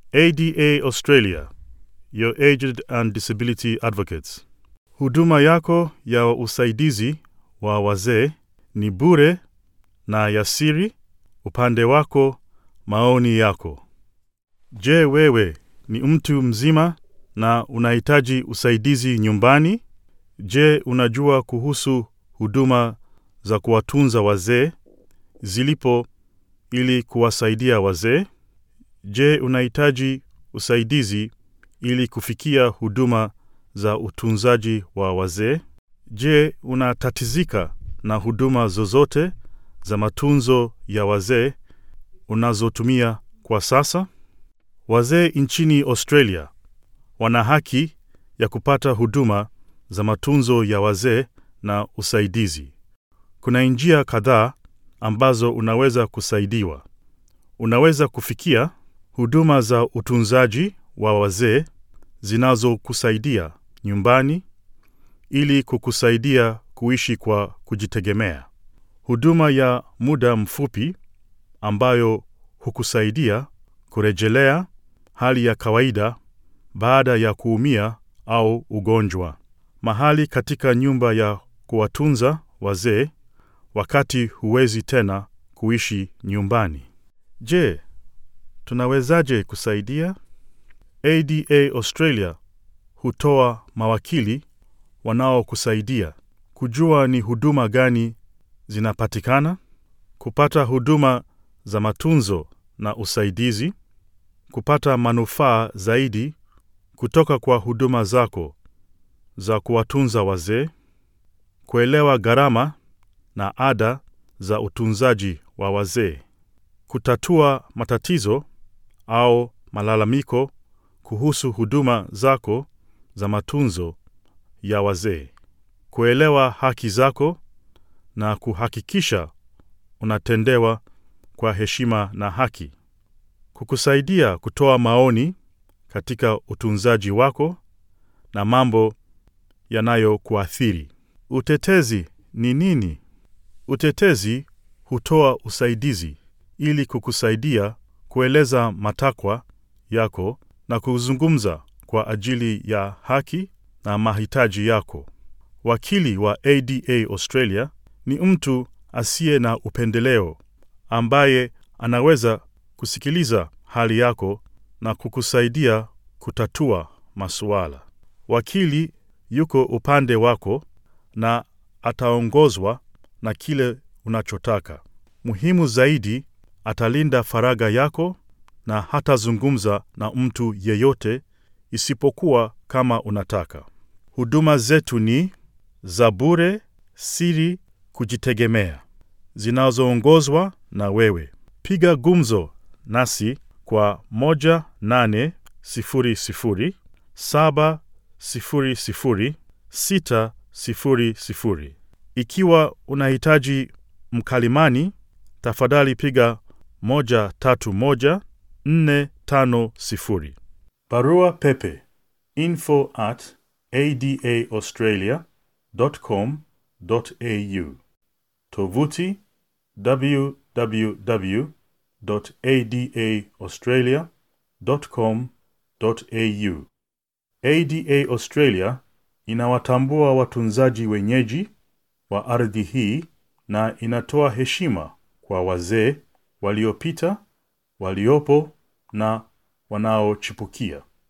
ADA Australia, your aged and disability advocates. Huduma yako ya usaidizi wa wazee ni bure na ya siri. Upande wako, maoni yako. Je, wewe ni mtu mzima na unahitaji usaidizi nyumbani? Je, unajua kuhusu huduma za kuwatunza wazee zilipo ili kuwasaidia wazee? Je, unahitaji usaidizi ili kufikia huduma za utunzaji wa wazee? Je, unatatizika na huduma zozote za matunzo ya wazee unazotumia kwa sasa? Wazee nchini Australia wana haki ya kupata huduma za matunzo ya wazee na usaidizi. Kuna njia kadhaa ambazo unaweza kusaidiwa. Unaweza kufikia huduma za utunzaji wa wazee zinazokusaidia nyumbani ili kukusaidia kuishi kwa kujitegemea. Huduma ya muda mfupi ambayo hukusaidia kurejelea hali ya kawaida baada ya kuumia au ugonjwa. Mahali katika nyumba ya kuwatunza wazee wakati huwezi tena kuishi nyumbani. Je, tunawezaje kusaidia? ADA Australia hutoa mawakili wanaokusaidia kujua ni huduma gani zinapatikana, kupata huduma za matunzo na usaidizi, kupata manufaa zaidi kutoka kwa huduma zako za kuwatunza wazee, kuelewa gharama na ada za utunzaji wa wazee, kutatua matatizo au malalamiko kuhusu huduma zako za matunzo ya wazee, kuelewa haki zako na kuhakikisha unatendewa kwa heshima na haki, kukusaidia kutoa maoni katika utunzaji wako na mambo yanayokuathiri. Utetezi ni nini? Utetezi hutoa usaidizi ili kukusaidia kueleza matakwa yako na kuzungumza kwa ajili ya haki na mahitaji yako. Wakili wa ADA Australia ni mtu asiye na upendeleo ambaye anaweza kusikiliza hali yako na kukusaidia kutatua masuala. Wakili yuko upande wako na ataongozwa na kile unachotaka. Muhimu zaidi, atalinda faragha yako na hatazungumza na mtu yeyote isipokuwa kama unataka. Huduma zetu ni za bure, siri, kujitegemea, zinazoongozwa na wewe. Piga gumzo nasi kwa 1800 700 600. Ikiwa unahitaji mkalimani, tafadhali piga 131 450. Barua pepe info at adaaustralia.com.au. Tovuti www.adaaustralia.com.au. ADA Australia inawatambua watunzaji wenyeji wa ardhi hii na inatoa heshima kwa wazee waliopita, waliopo na wanaochipukia.